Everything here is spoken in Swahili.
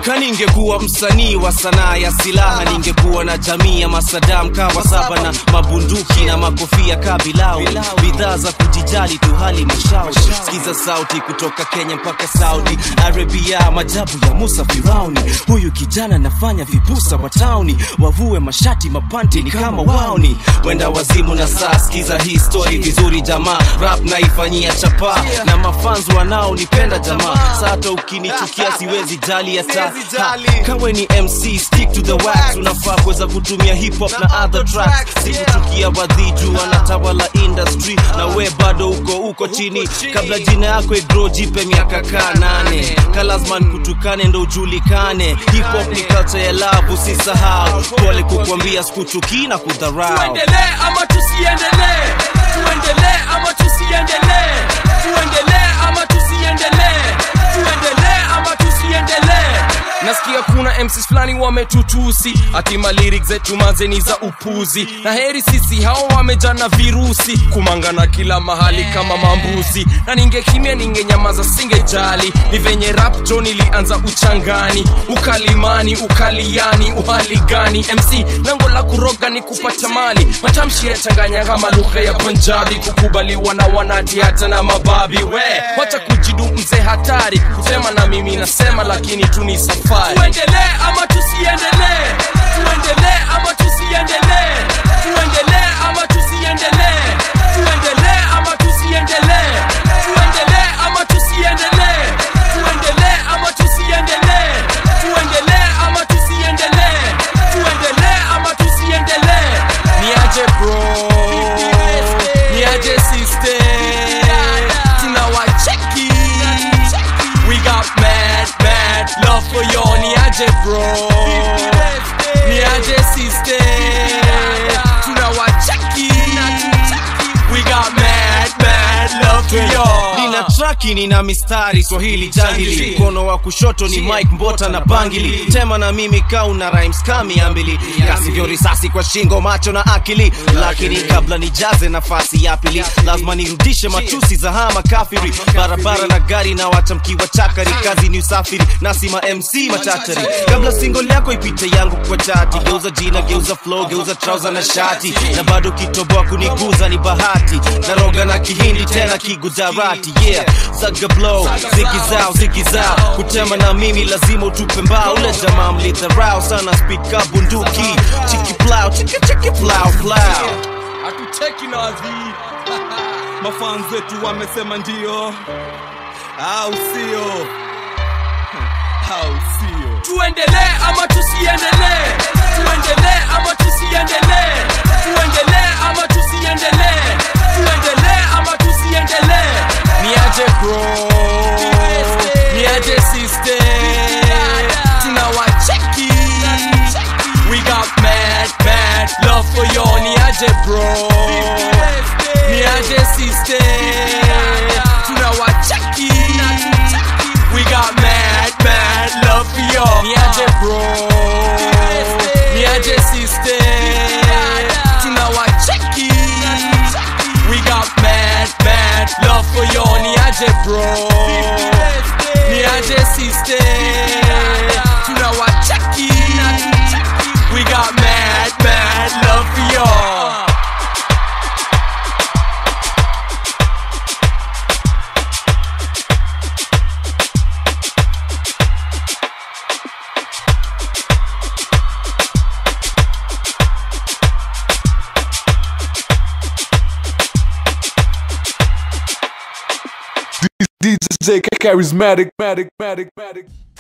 kaningekuwa msanii wa sanaa ya silaha ningekuwa na jamii ya masadam kawa saba na mabunduki na makofia kabilawi bidhaa za kujijali tu hali mashauri sikiza sauti kutoka kenya mpaka saudi arabia majabu ya musa firauni huyu kijana nafanya vibusa wa tauni wavue mashati mapanti ni kama waoni wenda wazimu na saa sikiza hii story vizuri jamaa rap naifanyia chapa na mafans wanaonipenda jamaa sata ukinichukia siwezi jali hata Ha, kawe ni mc stick to the wax unafaa kuweza kutumia hip hop na other tracks sikuchukia wadhiju wanatawala industry na we bado uko uko chini kabla jina yako igro jipe miaka kaa nane kalazman kutukane ndo ujulikane hip hop ni culture ya love usisahau pole kukwambia sikuchukii na kudharau tuendelee ama tusiendelee tuendelee ama tusiendelee tuendelee ama tusiendelee tuendelee ama tusiendelee nasikia kuna mcs fulani wametutusi atima lyrics zetu mazeni za upuzi na heri sisi hao wamejana virusi kumangana kila mahali kama mambuzi na ningekimia ningenyamaza singejali ni venye rap jo ilianza uchangani ukalimani ukaliani uhali gani mc lango la kuroga ni kupata mali matamshi yachanganya kama lugha ya punjabi kukubaliwa na wanati hata na mababi we wacha kujidu mzee hatari kusema na mimi nasema lakini tu ni safari tuendelee ama tusiendelee tuendelee ama tusiendelee tuendelee ama tusiendelee tuendelee ama tusiendelee tuendelee ama tusiendelee tuendelee ama tusiendelee tuendelee ama tusiendelee tuendelee ama tusiendelee niaje bro niaje sister tunawacheki we got mad mad love for you niaje bro niaje sister tunawacheki we got mad mad love for you nina traki nina mistari swahili jangili mkono wa kushoto ni mike mbota na bangili tema na mimi kauna rhymes kami ambili kasivyo risasi kwa shingo macho na akili lakini kabla nijaze nafasi ya pili lazima nirudishe matusi za hama kafiri barabara na gari na watamkiwa chakari kazi ni usafiri nasima mc machatari kabla single yako ipite yangu kwa chati geuza jina geuza flow geuza trouser na shati na bado kitoboa kuniguza ni bahati naroga na kihindi tena kigujarati yeah zaga blow ziki zao ziki zao kutema na mimi lazima utupe mbao ule jamaa mlidharau sana spika bunduki chiki plow chiki chiki plow plow hatuteki nazi mafans wetu wamesema ndio au sio au sio tuendelee ama tusiendelee tuendelee ama tusiendelee tuendelee ama tusiendelee tuendelee ama tusiendelee niaje bro niaje sister tunawacheki we got mad mad love for you niaje bro niaje sister tunawacheki we got mad mad love for you niaje bro niaje sister tunawacheki we got mad mad love for you niaje bro niaje sister tunawacheki we got mad mad love for you DJ charismatic, matic, matic, matic.